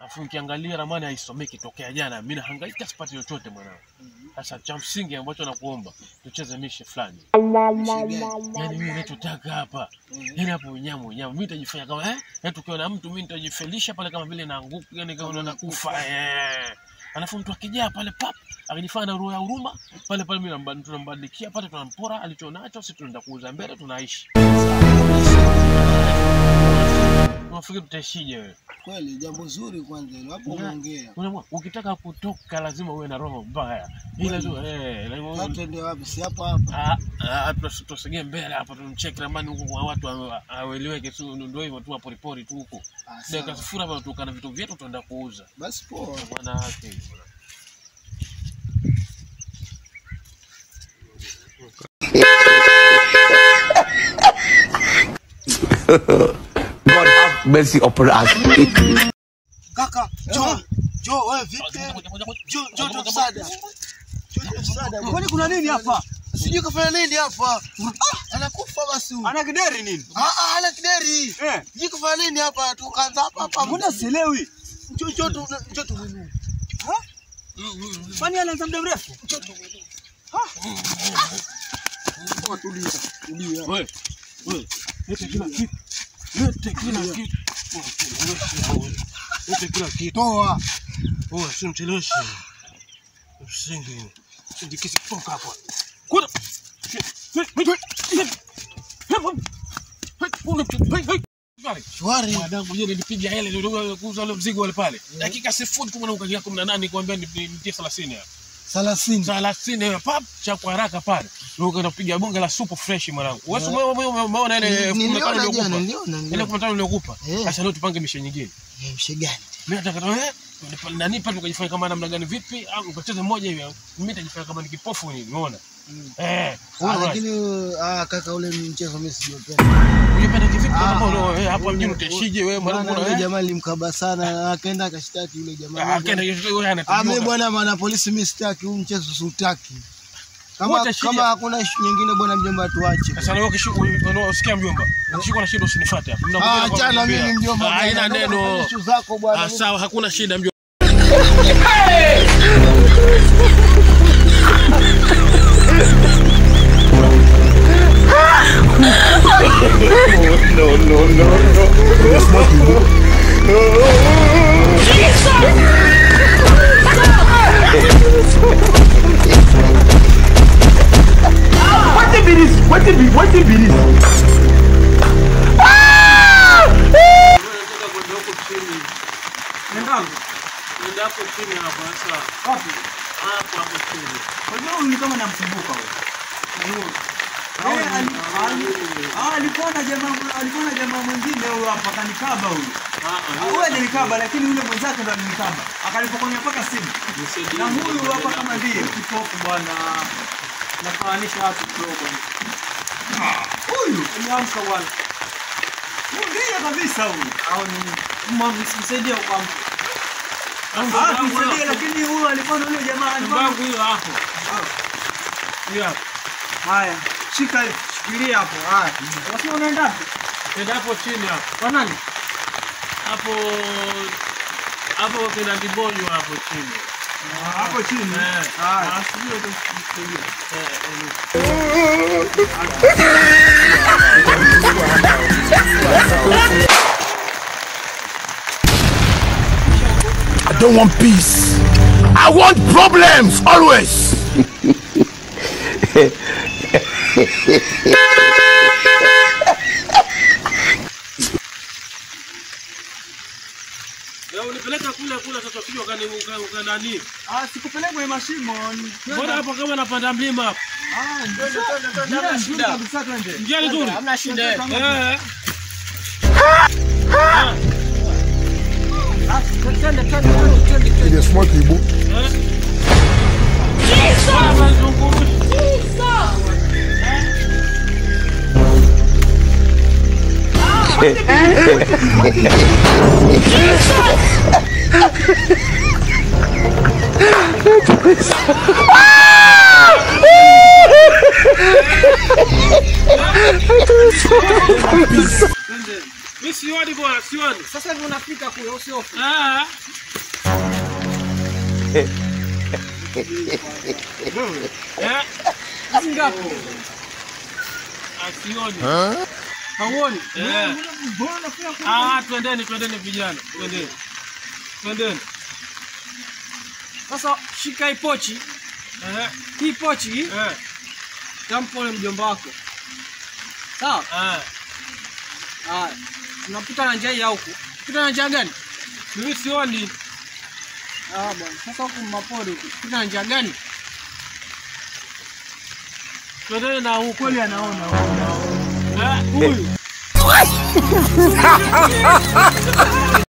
Alafu nikiangalia ramani haisomeki tokea jana, mimi nahangaika sipati chochote mwanangu. Sasa cha msingi ambacho nakuomba tucheze mishe fulani. Yaani mimi ninachotaka hapa, yaani hapo unyamu unyamu, mimi nitajifanya kama eh, yaani tukiwa na mtu mimi nitajifelisha pale kama vile naanguka, yani kama nakufa eh. Alafu mtu akijaa pale pap akijifanya na roho ya huruma pale pale, mimi namba- tunambadikia pale, tunampora alichonacho, sisi tunaenda kuuza mbele, tunaishi. Unafikiri tutaishije wewe? Kweli jambo zuri kwanza hilo hapo Ya. umeongea. Unaamua, ukitaka kutoka lazima uwe na roho mbaya. Ila tu eh, lazima Hata ndio wapi? Si hapo hapa. Ah, ah, tusi- tusogee mbele hapa tumcheki ramani huko kwa watu hawa- hawaeleweke tu, ndio hivyo tu poripori tu huko. Ah, Dakika sawa. sifuri hapa tukana vitu vyetu tunaenda kuuza. Basi poa. Bwana wake. God have mercy upon us. Kaka, njoo. Njoo wewe vipi? Njoo njoo tu msaada. Njoo tu msaada. Kwani kuna nini hapa? Sijui kafanya nini hapa. Ah, anakufa basi. huyu. Ana kideri nini? Ah ah, ana kideri. Eh, Sijui kafanya nini hapa. Tukaanza hapa hapa. mbona sielewi? Njoo njoo tu njoo tu. mwinue. Kwani anaanza muda mrefu? Njoo tu. Ah, tulia. Tulia. Wewe. Wewe. Lete kila kitu. Lete kila kitu. Lete kila kitu. Toa. Wewe usimcheleweshe. Usingi. Sindikisi kutoka hapo. Kuda. Shwari. Mwanangu yeye nilipiga hele ndio kuuza ule mzigo wale pale. Dakika sifuri tu mwanangu kagia 18 nikwambia nitie 30 hapa. 30. 30 hiyo pap cha kwa haraka pale. Ndio ukaenda kupiga bonge la super fresh mwanangu. Wewe umeona umeona ile Niliona 15 jana, niliokupa. niliona. Ile niliona. 15 niliokupa. Eh. Sasa leo tupange mishe nyingine. Eh, Mshegani. Mimi nataka eh nani pale tukajifanya kama namna gani vipi au ukacheza mmoja hivi. Mimi nitajifanya kama ni kipofu hivi umeona? Eh. Ah, Alright. lakini ah, kaka ule mchezo mimi sijapenda. Unapenda kivipi Ah, kama uno eh hapa ule- mjini utaishije wewe Maana mwanangu yule eh? jamaa nilimkaba sana, akaenda akashtaki yule jamaa. Ah, Akaenda wewe Ah, mimi anatujua. bwana maana polisi mimi sitaki huu mchezo siutaki. Kama Wote shida. kama hakuna issue nyingine bwana mjomba tuache. Sasa wewe ukisikia mjomba, ukishikwa na shida usinifuate hapa. Mimi Ah, nakuja achana nakwambia. mimi mjomba. Ah, Haina bwana, naomba neno. ufanye issue zako bwana. Ah, sawa, hakuna shida mjomba. What be this? What be what be this? Nenda hapo chini hapo sasa. Wapi? Hapo hapo chini. Unajua huyu ni kama namkumbuka huyu. Eh, ali- ali- ah, alikuwa na jamaa alikuwa na jamaa mwingine huyo hapa kanikaba huyu. Ah, Huyu alinikaba lakini yule mwenzake ndo alinikaba. Akanipokonya mpaka simu. Na huyu hapa kama ndiye kipofu bwana. Nafananisha watu kidogo. Huyu umeamka bwana. Huyu ndiye kabisa huyu. Au ni msaidia kwa mtu. Ah, tumsaidie lakini huyu alikuwa na yule jamaa alikuwa Mbangu hiyo hapo. Hiyo hapo. Haya, shika hiyo, shikilia hapo. Haya. Wasio unaenda wapi? Nenda hapo chini hapo. Kwa nani? Hapo hapo kina Dibonyo hapo chini. Hapo chini. Eh. Haya. Ah, sijui utakusaidia. Eh, eh. I don't want peace. I want problems always. Wewe unipeleka kule kule sasa usije ukani ukanani. Ah, sikupeleka kwenye mashimo. ni- Mbona hapo kama napanda mlima hapo? Ah, ndio njia nzuri kabisa twende. Njia nzuri. Hamna shida. Eh. Ah, twende, twende, twende, twende, twende. Bwana zunguru. Mimi sioni sioni bwana, sioni. Sasa hivi unafika kule usiofu. Ah. Eh, Hizi ngapi? ah, sioni. Hauoni? Eh. Mbona unafika kule? Ah, twendeni, twendeni vijana, twendeni. Twendeni. Sasa shika hii pochi. Eh, Hii pochi hii eh, tampa ule mjomba wako. Sawa? ah. Haya. Unapita na njia hii ya huku. Pita na njia gani? Mimi sioni. Ah bwana. Sasa huku mapori huku. Pita na njia gani? Twendeni na huko. Kweli anaona. Eh, Huyu.